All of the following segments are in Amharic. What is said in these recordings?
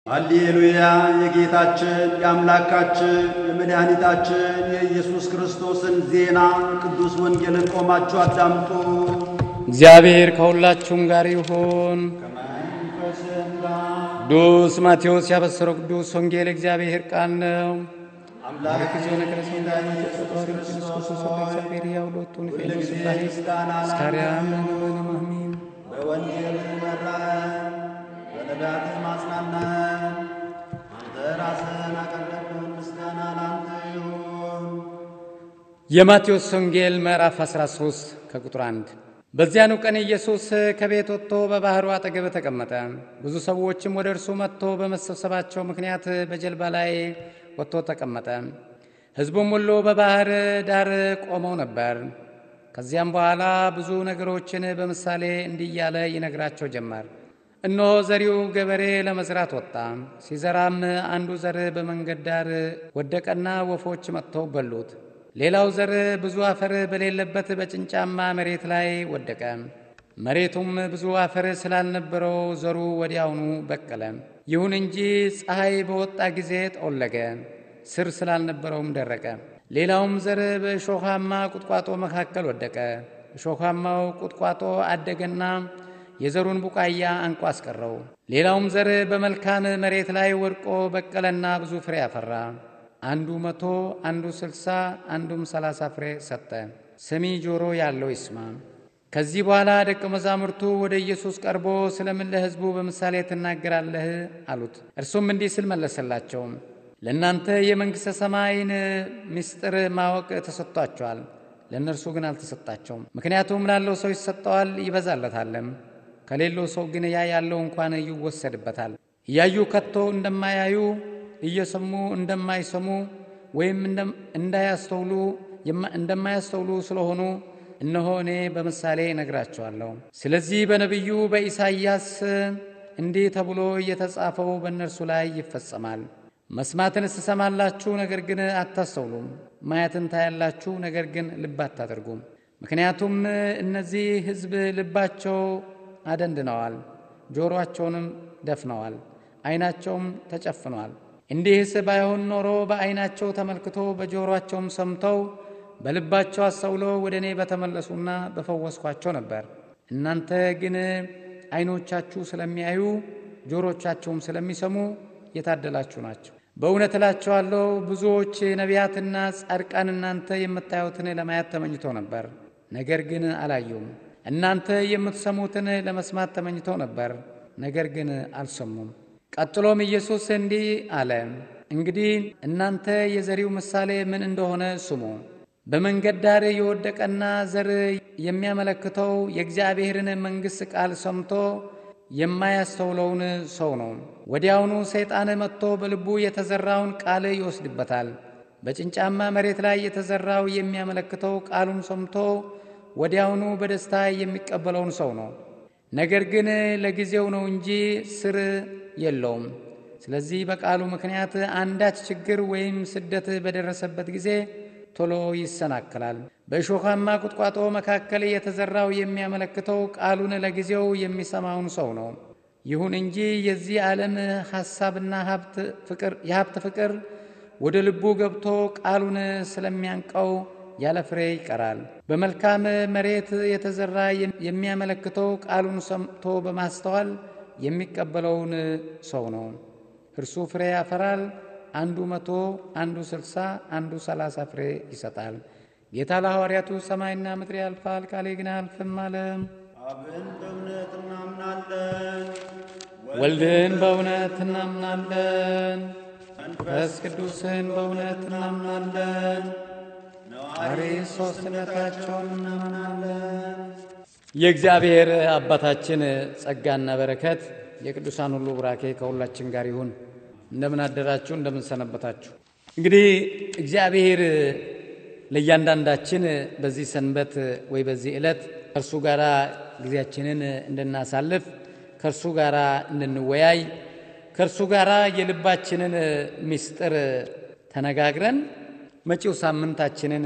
ሃሌሉያ! የጌታችን የአምላካችን የመድኃኒታችን የኢየሱስ ክርስቶስን ዜና ቅዱስ ወንጌልን ቆማችሁ አዳምጡ። እግዚአብሔር ከሁላችሁም ጋር ይሁን። ከመንፈስም ጋር ቅዱስ ማቴዎስ ያበሰረው ቅዱስ ወንጌል እግዚአብሔር ቃል ነው። አምላክ ጊዜሆነ ክርስቶስ ክርስቶስ እግዚአብሔር ያውሎቱን ፌኖስ ላይ ስካሪያም አሚን በወንጌል መራን፣ በነቢያትህ ማጽናናን። አንተ ራስህን አቀረብን፣ ምስጋና ላንተ ይሁን። የማቴዎስ ወንጌል ምዕራፍ 13 ከቁጥር 1 በዚያኑ ቀን ኢየሱስ ከቤት ወጥቶ በባሕሩ አጠገብ ተቀመጠ። ብዙ ሰዎችም ወደ እርሱ መጥቶ በመሰብሰባቸው ምክንያት በጀልባ ላይ ወጥቶ ተቀመጠ። ሕዝቡም ሁሉ በባሕር ዳር ቆመው ነበር። ከዚያም በኋላ ብዙ ነገሮችን በምሳሌ እንዲህ እያለ ይነግራቸው ጀመር። እነሆ ዘሪው ገበሬ ለመዝራት ወጣ። ሲዘራም አንዱ ዘር በመንገድ ዳር ወደቀና ወፎች መጥተው በሉት። ሌላው ዘር ብዙ አፈር በሌለበት በጭንጫማ መሬት ላይ ወደቀ። መሬቱም ብዙ አፈር ስላልነበረው ዘሩ ወዲያውኑ በቀለ። ይሁን እንጂ ፀሐይ በወጣ ጊዜ ጠወለገ፣ ስር ስላልነበረውም ደረቀ። ሌላውም ዘር በእሾኻማ ቁጥቋጦ መካከል ወደቀ። እሾኻማው ቁጥቋጦ አደገና የዘሩን ቡቃያ አንቆ አስቀረው። ሌላውም ዘር በመልካም መሬት ላይ ወድቆ በቀለና ብዙ ፍሬ አፈራ። አንዱ መቶ አንዱ ስልሳ አንዱም ሰላሳ ፍሬ ሰጠ። ሰሚ ጆሮ ያለው ይስማ። ከዚህ በኋላ ደቀ መዛሙርቱ ወደ ኢየሱስ ቀርቦ ስለምን ለሕዝቡ በምሳሌ ትናገራለህ አሉት። እርሱም እንዲህ ሲል መለሰላቸው፣ ለእናንተ የመንግሥተ ሰማይን ምስጢር ማወቅ ተሰጥቷቸዋል፣ ለእነርሱ ግን አልተሰጣቸውም። ምክንያቱም ላለው ሰው ይሰጠዋል ይበዛለታልም፣ ከሌለው ሰው ግን ያ ያለው እንኳን ይወሰድበታል። እያዩ ከቶ እንደማያዩ እየሰሙ እንደማይሰሙ ወይም እንዳያስተውሉ እንደማያስተውሉ ስለሆኑ እነሆ እኔ በምሳሌ እነግራቸዋለሁ። ስለዚህ በነቢዩ በኢሳይያስ እንዲህ ተብሎ እየተጻፈው በእነርሱ ላይ ይፈጸማል። መስማትን ትሰማላችሁ፣ ነገር ግን አታስተውሉም። ማየትን ታያላችሁ፣ ነገር ግን ልብ አታደርጉም። ምክንያቱም እነዚህ ሕዝብ ልባቸው አደንድነዋል፣ ጆሮአቸውንም ደፍነዋል፣ ዓይናቸውም ተጨፍኗል። እንዲህስ ባይሆን ኖሮ በዓይናቸው ተመልክቶ በጆሮአቸውም ሰምተው በልባቸው አስተውለው ወደ እኔ በተመለሱና በፈወስኳቸው ነበር። እናንተ ግን ዓይኖቻችሁ ስለሚያዩ ጆሮቻቸውም ስለሚሰሙ የታደላችሁ ናቸው። በእውነት እላቸዋለሁ ብዙዎች ነቢያትና ጻድቃን እናንተ የምታዩትን ለማየት ተመኝተው ነበር፣ ነገር ግን አላዩም። እናንተ የምትሰሙትን ለመስማት ተመኝተው ነበር፣ ነገር ግን አልሰሙም። ቀጥሎም ኢየሱስ እንዲህ አለ፣ እንግዲህ እናንተ የዘሪው ምሳሌ ምን እንደሆነ ስሙ። በመንገድ ዳር የወደቀና ዘር የሚያመለክተው የእግዚአብሔርን መንግሥት ቃል ሰምቶ የማያስተውለውን ሰው ነው። ወዲያውኑ ሰይጣን መጥቶ በልቡ የተዘራውን ቃል ይወስድበታል። በጭንጫማ መሬት ላይ የተዘራው የሚያመለክተው ቃሉን ሰምቶ ወዲያውኑ በደስታ የሚቀበለውን ሰው ነው። ነገር ግን ለጊዜው ነው እንጂ ስር የለውም። ስለዚህ በቃሉ ምክንያት አንዳች ችግር ወይም ስደት በደረሰበት ጊዜ ቶሎ ይሰናከላል። በእሾኻማ ቁጥቋጦ መካከል የተዘራው የሚያመለክተው ቃሉን ለጊዜው የሚሰማውን ሰው ነው። ይሁን እንጂ የዚህ ዓለም ሐሳብና የሀብት ፍቅር ወደ ልቡ ገብቶ ቃሉን ስለሚያንቀው ያለ ፍሬ ይቀራል። በመልካም መሬት የተዘራ የሚያመለክተው ቃሉን ሰምቶ በማስተዋል የሚቀበለውን ሰው ነው። እርሱ ፍሬ ያፈራል። አንዱ መቶ አንዱ ስልሳ አንዱ ሰላሳ ፍሬ ይሰጣል። ጌታ ለሐዋርያቱ ሰማይና ምድር ያልፋል፣ ቃሌ ግን አያልፍም አለ። አብን በእውነት እናምናለን፣ ወልድን በእውነት እናምናለን፣ መንፈስ ቅዱስን በእውነት እናምናለን፣ ነዋሪ ሦስትነታቸውን እናምናለን። የእግዚአብሔር አባታችን ጸጋና በረከት የቅዱሳን ሁሉ ቡራኬ ከሁላችን ጋር ይሁን። እንደምን አደራችሁ? እንደምን ሰነበታችሁ? እንግዲህ እግዚአብሔር ለእያንዳንዳችን በዚህ ሰንበት ወይ በዚህ ዕለት ከእርሱ ጋር ጊዜያችንን እንድናሳልፍ ከእርሱ ጋር እንድንወያይ ከእርሱ ጋር የልባችንን ምስጢር ተነጋግረን መጪው ሳምንታችንን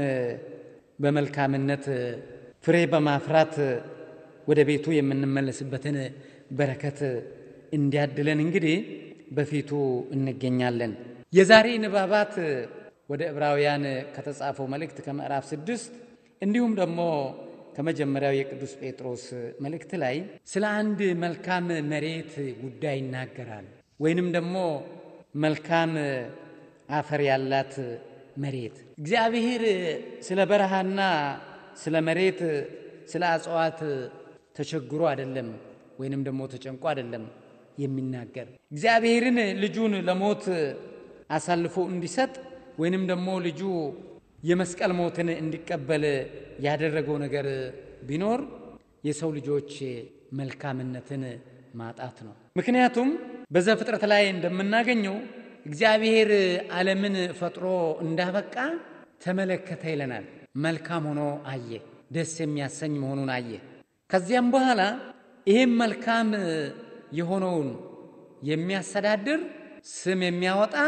በመልካምነት ፍሬ በማፍራት ወደ ቤቱ የምንመለስበትን በረከት እንዲያድለን እንግዲህ በፊቱ እንገኛለን። የዛሬ ንባባት ወደ ዕብራውያን ከተጻፈው መልእክት ከምዕራፍ ስድስት እንዲሁም ደግሞ ከመጀመሪያው የቅዱስ ጴጥሮስ መልእክት ላይ ስለ አንድ መልካም መሬት ጉዳይ ይናገራል። ወይንም ደግሞ መልካም አፈር ያላት መሬት እግዚአብሔር ስለ በረሃና ስለ መሬት ስለ እጽዋት ተቸግሮ አይደለም፣ ወይንም ደግሞ ተጨንቆ አይደለም የሚናገር እግዚአብሔርን ልጁን ለሞት አሳልፎ እንዲሰጥ ወይንም ደግሞ ልጁ የመስቀል ሞትን እንዲቀበል ያደረገው ነገር ቢኖር የሰው ልጆች መልካምነትን ማጣት ነው። ምክንያቱም በዘፍጥረት ላይ እንደምናገኘው እግዚአብሔር ዓለምን ፈጥሮ እንዳበቃ ተመለከተ ይለናል። መልካም ሆኖ አየ፣ ደስ የሚያሰኝ መሆኑን አየ። ከዚያም በኋላ ይህም መልካም የሆነውን የሚያስተዳድር ስም የሚያወጣ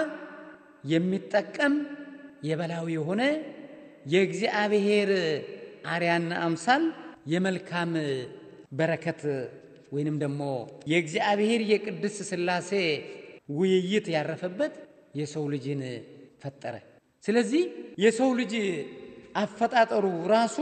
የሚጠቀም የበላዊ የሆነ የእግዚአብሔር አርያና አምሳል የመልካም በረከት ወይንም ደግሞ የእግዚአብሔር የቅድስት ሥላሴ ውይይት ያረፈበት የሰው ልጅን ፈጠረ። ስለዚህ የሰው ልጅ አፈጣጠሩ ራሱ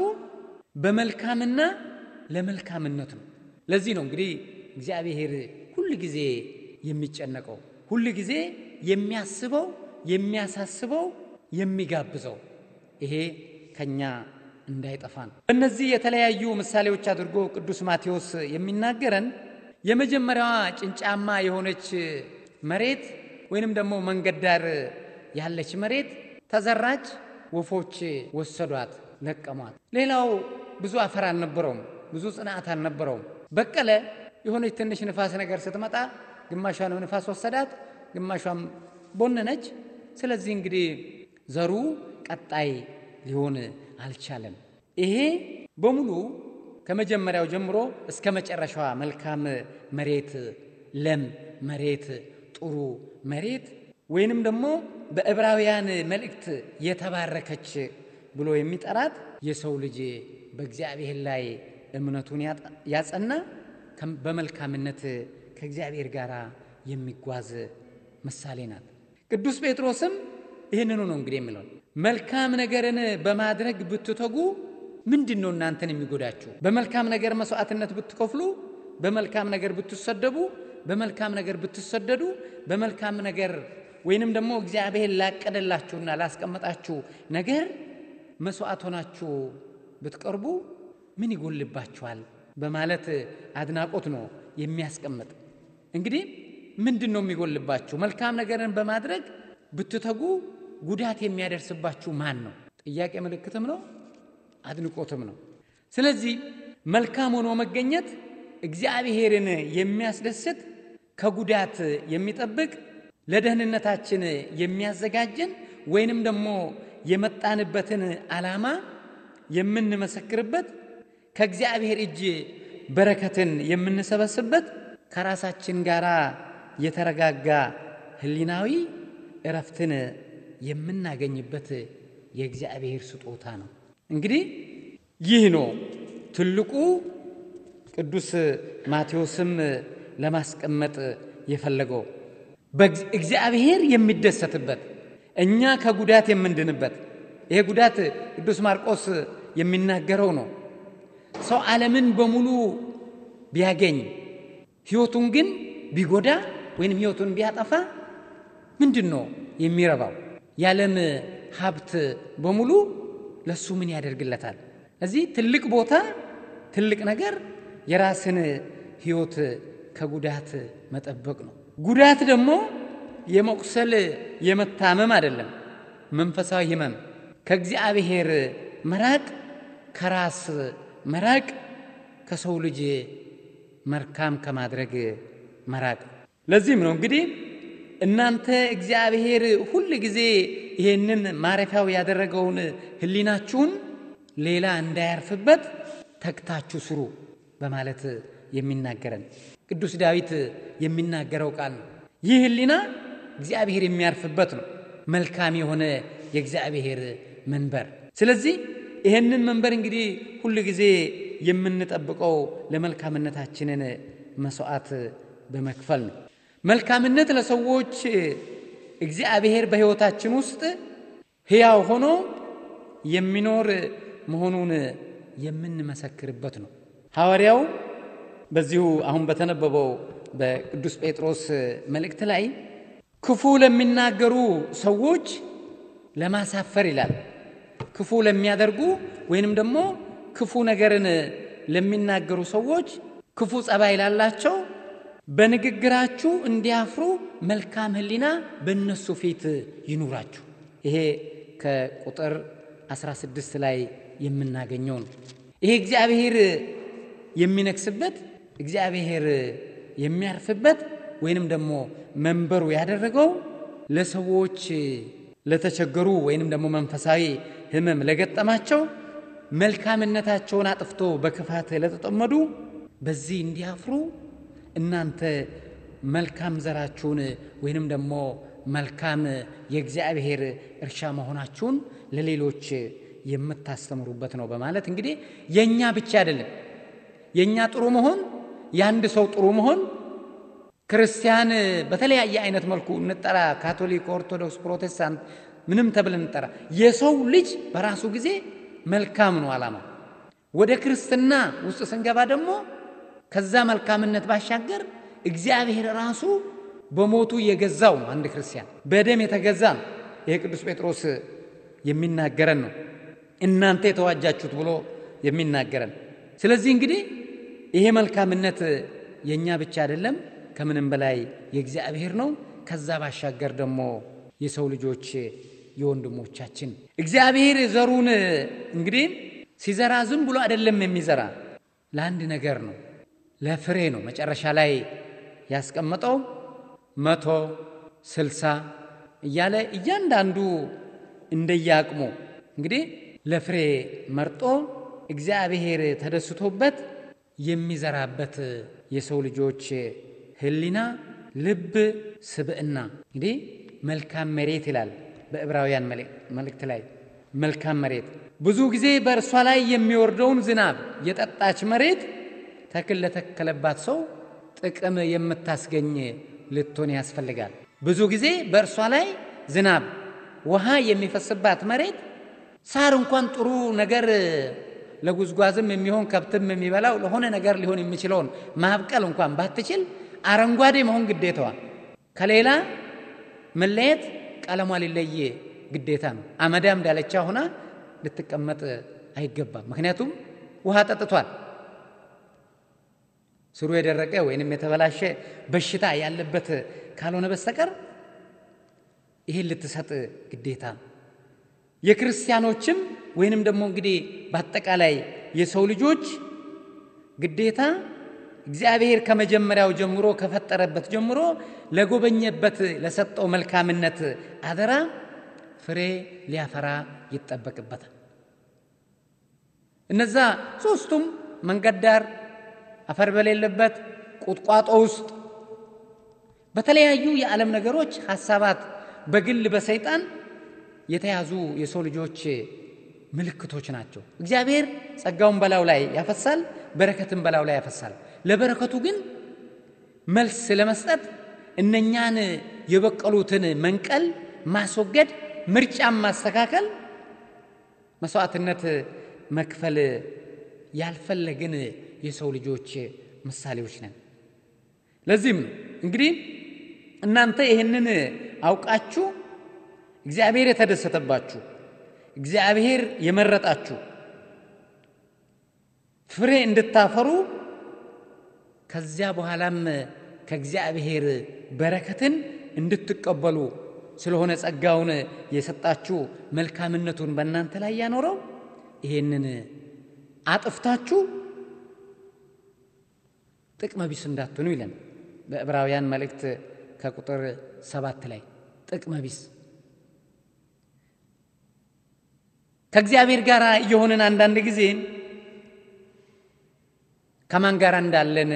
በመልካምና ለመልካምነት ነው። ለዚህ ነው እንግዲህ እግዚአብሔር ሁል ጊዜ የሚጨነቀው ሁል ጊዜ የሚያስበው የሚያሳስበው የሚጋብዘው ይሄ ከኛ እንዳይጠፋ ነው። በእነዚህ የተለያዩ ምሳሌዎች አድርጎ ቅዱስ ማቴዎስ የሚናገረን የመጀመሪያዋ ጭንጫማ የሆነች መሬት ወይንም ደግሞ መንገድ ዳር ያለች መሬት ተዘራች፣ ወፎች ወሰዷት፣ ለቀሟት። ሌላው ብዙ አፈር አልነበረውም፣ ብዙ ጽንዓት አልነበረውም። በቀለ። የሆነች ትንሽ ንፋስ ነገር ስትመጣ ግማሿንም ንፋስ ወሰዳት፣ ግማሿም ቦነነች። ስለዚህ እንግዲህ ዘሩ ቀጣይ ሊሆን አልቻለም። ይሄ በሙሉ ከመጀመሪያው ጀምሮ እስከ መጨረሻዋ መልካም መሬት፣ ለም መሬት፣ ጥሩ መሬት ወይንም ደግሞ በዕብራውያን መልእክት የተባረከች ብሎ የሚጠራት የሰው ልጅ በእግዚአብሔር ላይ እምነቱን ያጸና በመልካምነት ከእግዚአብሔር ጋር የሚጓዝ ምሳሌ ናት። ቅዱስ ጴጥሮስም ይህንኑ ነው እንግዲህ የሚለው መልካም ነገርን በማድረግ ብትተጉ ምንድን ነው እናንተን የሚጎዳችሁ? በመልካም ነገር መስዋዕትነት ብትከፍሉ፣ በመልካም ነገር ብትሰደቡ፣ በመልካም ነገር ብትሰደዱ፣ በመልካም ነገር ወይንም ደግሞ እግዚአብሔር ላቀደላችሁና ላስቀመጣችሁ ነገር መስዋዕት ሆናችሁ ብትቀርቡ ምን ይጎልባችኋል? በማለት አድናቆት ነው የሚያስቀምጥ። እንግዲህ ምንድን ነው የሚጎልባችሁ? መልካም ነገርን በማድረግ ብትተጉ ጉዳት የሚያደርስባችሁ ማን ነው? ጥያቄ ምልክትም ነው አድንቆትም ነው። ስለዚህ መልካም ሆኖ መገኘት እግዚአብሔርን የሚያስደስት ከጉዳት የሚጠብቅ ለደህንነታችን የሚያዘጋጀን ወይንም ደግሞ የመጣንበትን ዓላማ የምንመሰክርበት ከእግዚአብሔር እጅ በረከትን የምንሰበስበት ከራሳችን ጋር የተረጋጋ ሕሊናዊ እረፍትን የምናገኝበት የእግዚአብሔር ስጦታ ነው። እንግዲህ ይህ ነው ትልቁ ቅዱስ ማቴዎስም ለማስቀመጥ የፈለገው እግዚአብሔር የሚደሰትበት እኛ ከጉዳት የምንድንበት። ይሄ ጉዳት ቅዱስ ማርቆስ የሚናገረው ነው። ሰው ዓለምን በሙሉ ቢያገኝ ሕይወቱን ግን ቢጎዳ ወይንም ሕይወቱን ቢያጠፋ ምንድን ነው የሚረባው? የዓለም ሀብት በሙሉ ለሱ ምን ያደርግለታል? እዚህ ትልቅ ቦታ ትልቅ ነገር የራስን ሕይወት ከጉዳት መጠበቅ ነው። ጉዳት ደግሞ የመቁሰል የመታመም አይደለም፣ መንፈሳዊ ሕመም ከእግዚአብሔር መራቅ፣ ከራስ መራቅ፣ ከሰው ልጅ መልካም ከማድረግ መራቅ። ለዚህም ነው እንግዲህ እናንተ እግዚአብሔር ሁል ጊዜ ይህንን ማረፊያው ያደረገውን ሕሊናችሁን ሌላ እንዳያርፍበት ተግታችሁ ስሩ በማለት የሚናገረን ቅዱስ ዳዊት የሚናገረው ቃል ነው። ይህ ሕሊና እግዚአብሔር የሚያርፍበት ነው፣ መልካም የሆነ የእግዚአብሔር መንበር። ስለዚህ ይህንን መንበር እንግዲህ ሁል ጊዜ የምንጠብቀው ለመልካምነታችንን መስዋዕት በመክፈል ነው። መልካምነት ለሰዎች እግዚአብሔር በሕይወታችን ውስጥ ሕያው ሆኖ የሚኖር መሆኑን የምንመሰክርበት ነው። ሐዋርያው በዚሁ አሁን በተነበበው በቅዱስ ጴጥሮስ መልእክት ላይ ክፉ ለሚናገሩ ሰዎች ለማሳፈር ይላል። ክፉ ለሚያደርጉ ወይንም ደግሞ ክፉ ነገርን ለሚናገሩ ሰዎች ክፉ ጸባይ ላላቸው በንግግራችሁ እንዲያፍሩ መልካም ሕሊና በእነሱ ፊት ይኑራችሁ። ይሄ ከቁጥር 16 ላይ የምናገኘው ነው። ይሄ እግዚአብሔር የሚነግስበት እግዚአብሔር የሚያርፍበት ወይንም ደግሞ መንበሩ ያደረገው ለሰዎች ለተቸገሩ ወይንም ደግሞ መንፈሳዊ ሕመም ለገጠማቸው መልካምነታቸውን አጥፍቶ በክፋት ለተጠመዱ በዚህ እንዲያፍሩ እናንተ መልካም ዘራችሁን ወይንም ደግሞ መልካም የእግዚአብሔር እርሻ መሆናችሁን ለሌሎች የምታስተምሩበት ነው በማለት እንግዲህ የእኛ ብቻ አይደለም የእኛ ጥሩ መሆን የአንድ ሰው ጥሩ መሆን ክርስቲያን በተለያየ አይነት መልኩ እንጠራ፣ ካቶሊክ፣ ኦርቶዶክስ፣ ፕሮቴስታንት ምንም ተብል እንጠራ፣ የሰው ልጅ በራሱ ጊዜ መልካም ነው ዓላማ። ወደ ክርስትና ውስጥ ስንገባ ደግሞ ከዛ መልካምነት ባሻገር እግዚአብሔር ራሱ በሞቱ የገዛው ነው። አንድ ክርስቲያን በደም የተገዛ ነው። ይሄ ቅዱስ ጴጥሮስ የሚናገረን ነው። እናንተ የተዋጃችሁት ብሎ የሚናገረን። ስለዚህ እንግዲህ ይሄ መልካምነት የእኛ ብቻ አይደለም፣ ከምንም በላይ የእግዚአብሔር ነው። ከዛ ባሻገር ደግሞ የሰው ልጆች የወንድሞቻችን እግዚአብሔር ዘሩን እንግዲህ ሲዘራ ዝም ብሎ አይደለም የሚዘራ ለአንድ ነገር ነው፣ ለፍሬ ነው። መጨረሻ ላይ ያስቀመጠው መቶ ስልሳ እያለ እያንዳንዱ እንደየአቅሙ እንግዲህ ለፍሬ መርጦ እግዚአብሔር ተደስቶበት የሚዘራበት የሰው ልጆች ሕሊና፣ ልብ፣ ስብዕና እንግዲህ መልካም መሬት ይላል በዕብራውያን መልእክት ላይ መልካም መሬት ብዙ ጊዜ በእርሷ ላይ የሚወርደውን ዝናብ የጠጣች መሬት ተክል ለተከለባት ሰው ጥቅም የምታስገኝ ልትሆን ያስፈልጋል። ብዙ ጊዜ በእርሷ ላይ ዝናብ ውሃ የሚፈስባት መሬት ሳር እንኳን ጥሩ ነገር ለጉዝጓዝም የሚሆን ከብትም የሚበላው ለሆነ ነገር ሊሆን የሚችለውን ማብቀል እንኳን ባትችል አረንጓዴ መሆን ግዴታዋ ከሌላ መለየት ቀለሟ ሊለይ ግዴታ ነው። አመዳም ዳለቻ ሆና ልትቀመጥ አይገባም። ምክንያቱም ውሃ ጠጥቷል። ስሩ የደረቀ ወይንም የተበላሸ በሽታ ያለበት ካልሆነ በስተቀር ይሄን ልትሰጥ ግዴታ ነው። የክርስቲያኖችም ወይንም ደግሞ እንግዲህ በአጠቃላይ የሰው ልጆች ግዴታ እግዚአብሔር ከመጀመሪያው ጀምሮ ከፈጠረበት ጀምሮ ለጎበኘበት ለሰጠው መልካምነት አደራ ፍሬ ሊያፈራ ይጠበቅበታል። እነዛ ሦስቱም መንገድ ዳር፣ አፈር በሌለበት ቁጥቋጦ ውስጥ በተለያዩ የዓለም ነገሮች ሐሳባት በግል በሰይጣን የተያዙ የሰው ልጆች ምልክቶች ናቸው። እግዚአብሔር ጸጋውን በላዩ ላይ ያፈሳል፣ በረከትን በላዩ ላይ ያፈሳል። ለበረከቱ ግን መልስ ለመስጠት እነኛን የበቀሉትን መንቀል፣ ማስወገድ፣ ምርጫን ማስተካከል፣ መስዋዕትነት መክፈል ያልፈለግን የሰው ልጆች ምሳሌዎች ነን። ለዚህም ነው እንግዲህ እናንተ ይህንን አውቃችሁ እግዚአብሔር የተደሰተባችሁ እግዚአብሔር የመረጣችሁ ፍሬ እንድታፈሩ ከዚያ በኋላም ከእግዚአብሔር በረከትን እንድትቀበሉ ስለሆነ ጸጋውን የሰጣችሁ መልካምነቱን በእናንተ ላይ ያኖረው ይሄንን አጥፍታችሁ ጥቅመ ቢስ እንዳትሆኑ ይለን በዕብራውያን መልእክት ከቁጥር ሰባት ላይ ጥቅመ ቢስ ከእግዚአብሔር ጋር እየሆንን አንዳንድ ጊዜ ከማን ጋር እንዳለን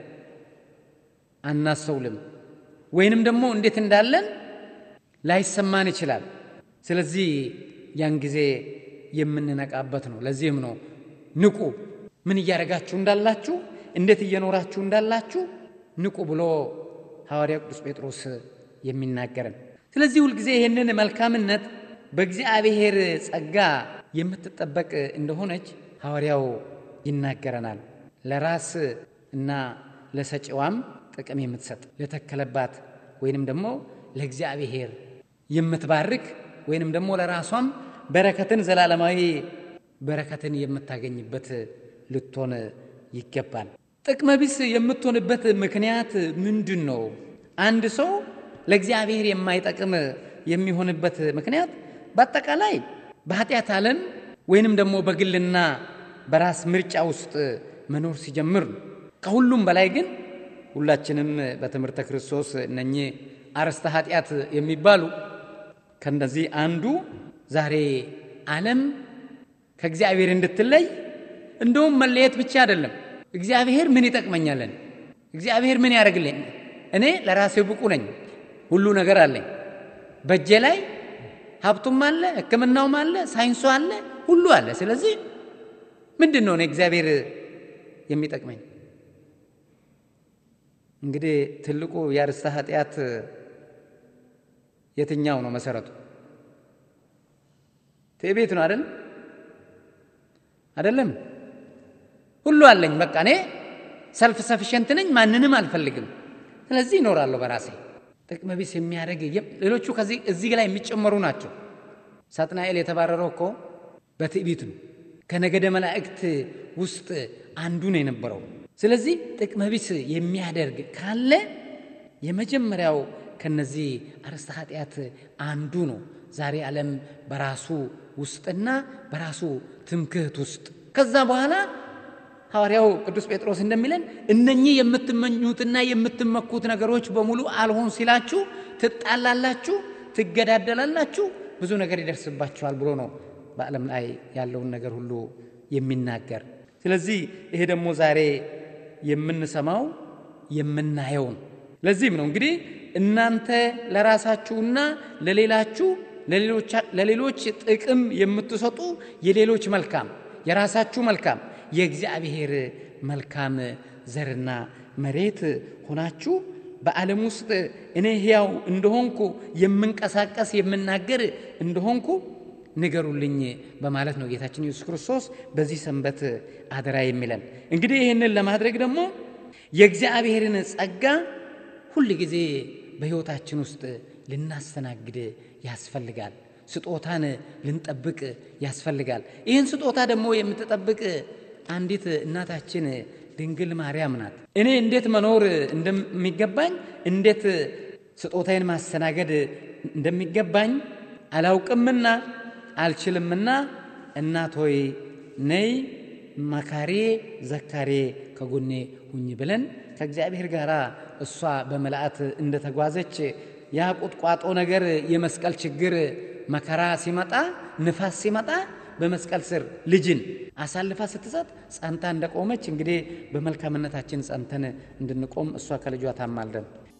አናስተውልም፣ ወይንም ደግሞ እንዴት እንዳለን ላይሰማን ይችላል። ስለዚህ ያን ጊዜ የምንነቃበት ነው። ለዚህም ነው ንቁ፣ ምን እያደረጋችሁ እንዳላችሁ፣ እንዴት እየኖራችሁ እንዳላችሁ ንቁ ብሎ ሐዋርያው ቅዱስ ጴጥሮስ የሚናገረን። ስለዚህ ሁልጊዜ ይህንን መልካምነት በእግዚአብሔር ጸጋ የምትጠበቅ እንደሆነች ሐዋርያው ይናገረናል። ለራስ እና ለሰጪዋም ጥቅም የምትሰጥ ለተከለባት ወይንም ደግሞ ለእግዚአብሔር የምትባርክ ወይንም ደግሞ ለራሷም በረከትን ዘላለማዊ በረከትን የምታገኝበት ልትሆን ይገባል። ጥቅመ ቢስ የምትሆንበት ምክንያት ምንድን ነው? አንድ ሰው ለእግዚአብሔር የማይጠቅም የሚሆንበት ምክንያት በአጠቃላይ በኃጢአት ዓለም ወይንም ደግሞ በግልና በራስ ምርጫ ውስጥ መኖር ሲጀምር ነው። ከሁሉም በላይ ግን ሁላችንም በትምህርተ ክርስቶስ እነኚህ አርዕስተ ኃጢአት የሚባሉ ከእነዚህ አንዱ ዛሬ ዓለም ከእግዚአብሔር እንድትለይ እንደውም መለየት ብቻ አይደለም። እግዚአብሔር ምን ይጠቅመኛለን? እግዚአብሔር ምን ያደርግልኝ? እኔ ለራሴ ብቁ ነኝ፣ ሁሉ ነገር አለኝ በእጄ ላይ ሀብቱም አለ፣ ሕክምናውም አለ፣ ሳይንሱ አለ፣ ሁሉ አለ። ስለዚህ ምንድን ነው እኔ እግዚአብሔር የሚጠቅመኝ? እንግዲህ ትልቁ የአርዕስተ ኃጢአት የትኛው ነው መሰረቱ? ትዕቢት ነው አይደል? አይደለም። ሁሉ አለኝ፣ በቃ እኔ ሰልፍ ሰፊሸንት ነኝ፣ ማንንም አልፈልግም። ስለዚህ ይኖራለሁ በራሴ ጥቅመ ቢስ የሚያደርግ ሌሎቹ ከዚህ እዚህ ላይ የሚጨመሩ ናቸው። ሳጥናኤል የተባረረው እኮ በትዕቢት ነው። ከነገደ መላእክት ውስጥ አንዱ ነው የነበረው። ስለዚህ ጥቅመ ቢስ የሚያደርግ ካለ የመጀመሪያው ከነዚህ አርዕስተ ኃጢአት አንዱ ነው። ዛሬ ዓለም በራሱ ውስጥና በራሱ ትምክህት ውስጥ ከዛ በኋላ ሐዋርያው ቅዱስ ጴጥሮስ እንደሚለን እነኚህ የምትመኙትና የምትመኩት ነገሮች በሙሉ አልሆን ሲላችሁ ትጣላላችሁ፣ ትገዳደላላችሁ፣ ብዙ ነገር ይደርስባችኋል ብሎ ነው በዓለም ላይ ያለውን ነገር ሁሉ የሚናገር። ስለዚህ ይሄ ደግሞ ዛሬ የምንሰማው የምናየው ነው። ለዚህም ነው እንግዲህ እናንተ ለራሳችሁና ለሌላችሁ ለሌሎች ጥቅም የምትሰጡ የሌሎች መልካም የራሳችሁ መልካም የእግዚአብሔር መልካም ዘርና መሬት ሆናችሁ በዓለም ውስጥ እኔ ሕያው እንደሆንኩ የምንቀሳቀስ የምናገር እንደሆንኩ ንገሩልኝ በማለት ነው ጌታችን ኢየሱስ ክርስቶስ በዚህ ሰንበት አደራ የሚለን። እንግዲህ ይህንን ለማድረግ ደግሞ የእግዚአብሔርን ጸጋ ሁል ጊዜ በሕይወታችን ውስጥ ልናስተናግድ ያስፈልጋል። ስጦታን ልንጠብቅ ያስፈልጋል። ይህን ስጦታ ደግሞ የምትጠብቅ አንዲት እናታችን ድንግል ማርያም ናት። እኔ እንዴት መኖር እንደሚገባኝ እንዴት ስጦታዬን ማስተናገድ እንደሚገባኝ አላውቅምና አልችልምና እናት ሆይ ነይ መካሬ ዘካሬ ከጎኔ ሁኝ ብለን ከእግዚአብሔር ጋር እሷ በመልአት እንደተጓዘች ያ ቁጥቋጦ ነገር የመስቀል ችግር መከራ ሲመጣ ንፋስ ሲመጣ በመስቀል ስር ልጅን አሳልፋ ስትሰጥ ጸንታ እንደቆመች እንግዲህ በመልካምነታችን ጸንተን እንድንቆም እሷ ከልጇ ታማልደን።